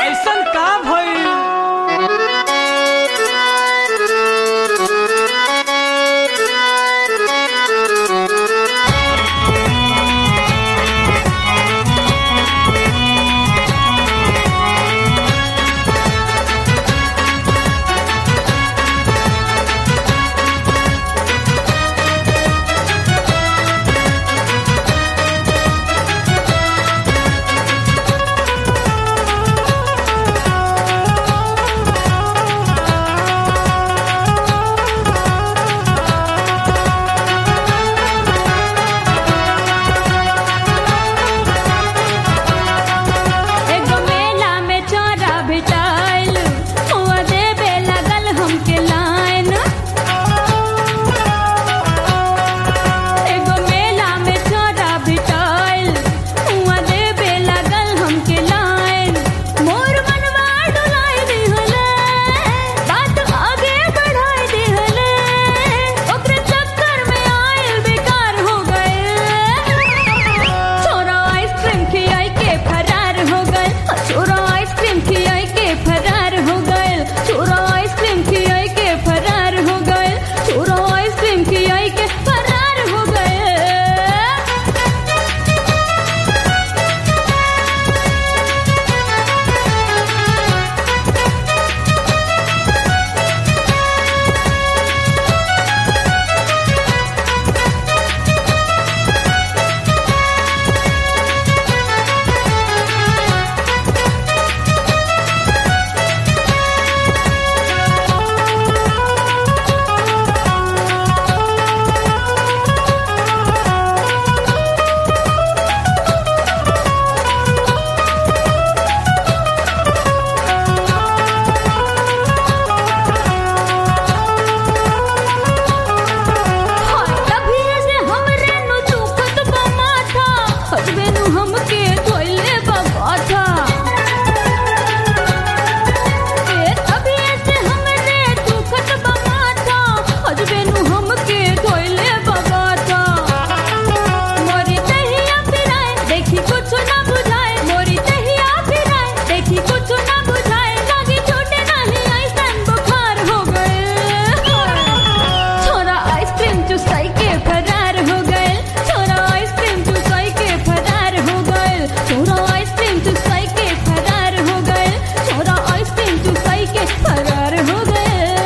ऐसन का भइल एगो मेला में चोरा भेटाइल हुआ देबे लगल हमके लाइन एगो मेला में चोरा भेटाइल हुआ देबे लगल हमके लाइन मोर मनवा डुलाइ दिहले बात आगे बढ़ाइ दिहले ओकरे चक्कर में आइल बेकार हो गए छोरा आइसक्रीम खियाई के फरार हो गए छोरा आइसक्रीम खियाई के फरार हो गए छोरा आइसक्रीम खियाई के फरार हो गए छोरा आइसक्रीम खियाई के फरार हो गए हाय तभी से हमरे नु दुखत बा माथा हजबे नु हमके धोइले बा बाथा ए तभी से हमरे दुखत बा माथा हजबे नु हमके धोइले बा बाथा मोरी तहिया फिराए देखी कुछ ना बुझाए मोरी तहिया फिराए देखी कुछ ना बुझाए लागी छोटे नहीं ऐसन बुखार हो गए छोरा आइसक्रीम चुसाई के फरार हो गए छोरा आइसक्रीम चुसाई के फरार हो गए छोरा आइसक्रीम चुसाई के फरार हो गए छोरा आइसक्रीम चुसाई के फरार हो गए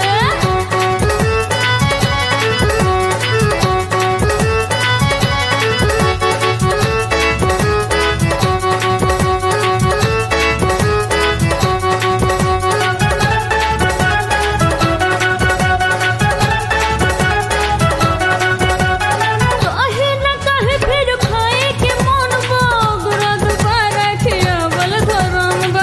काहे न काहे फिर खाए के मन बा गुरा दुबारा खियावल धरम बा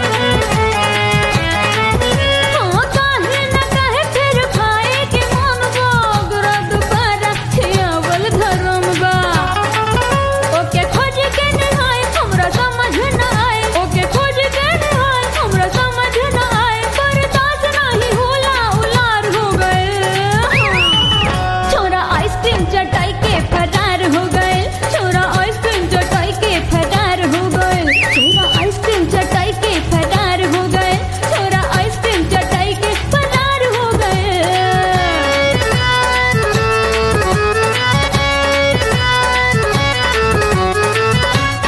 हाँ काहे न काहे फिर खाए के मन बा गुरा दुबारा खियावल धरम बा ओके खोज के निहाय हमरा समझ न आए ओके खोज के निहाय हमरा समझ न आए बर्दाश्त नहीं होला उलार हो गए छोरा आइसक्रीम चटाई के फरार हो गए छोरा आइसक्रीम चटाई के फरार हो गए छोरा आइसक्रीम चटाई के फरार हो गए छोरा आइसक्रीम चटाई के फरार हो गए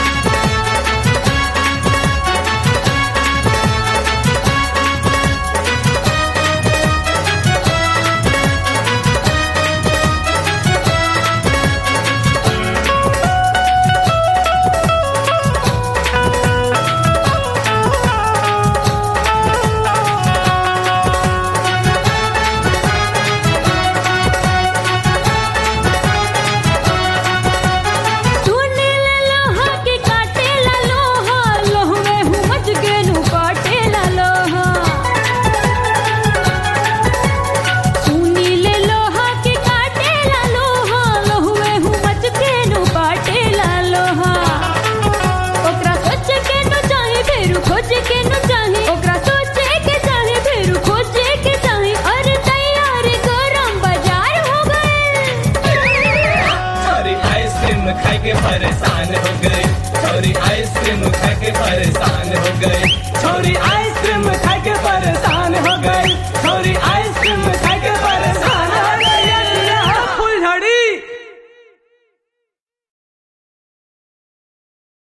तूने ले लोहा के काटे ला लोहा लोहवे हूँ मच के नु काटे ला लोहा तूने ले लोहा के काटे ला लोहा लोहवे हूँ मच के नु काटे ला लोहा ओकरा सोच के नु चाहे फेरू खोज के नु चाहे ओकरा सोचे के चाहे फेरू खोजे के चाहे अरे तैयार गरम बाजार हो गए छोरी आइसक्रीम खा के परेशान हो गए छोरी आइसक्रीम खा के परेशान हो गए औरी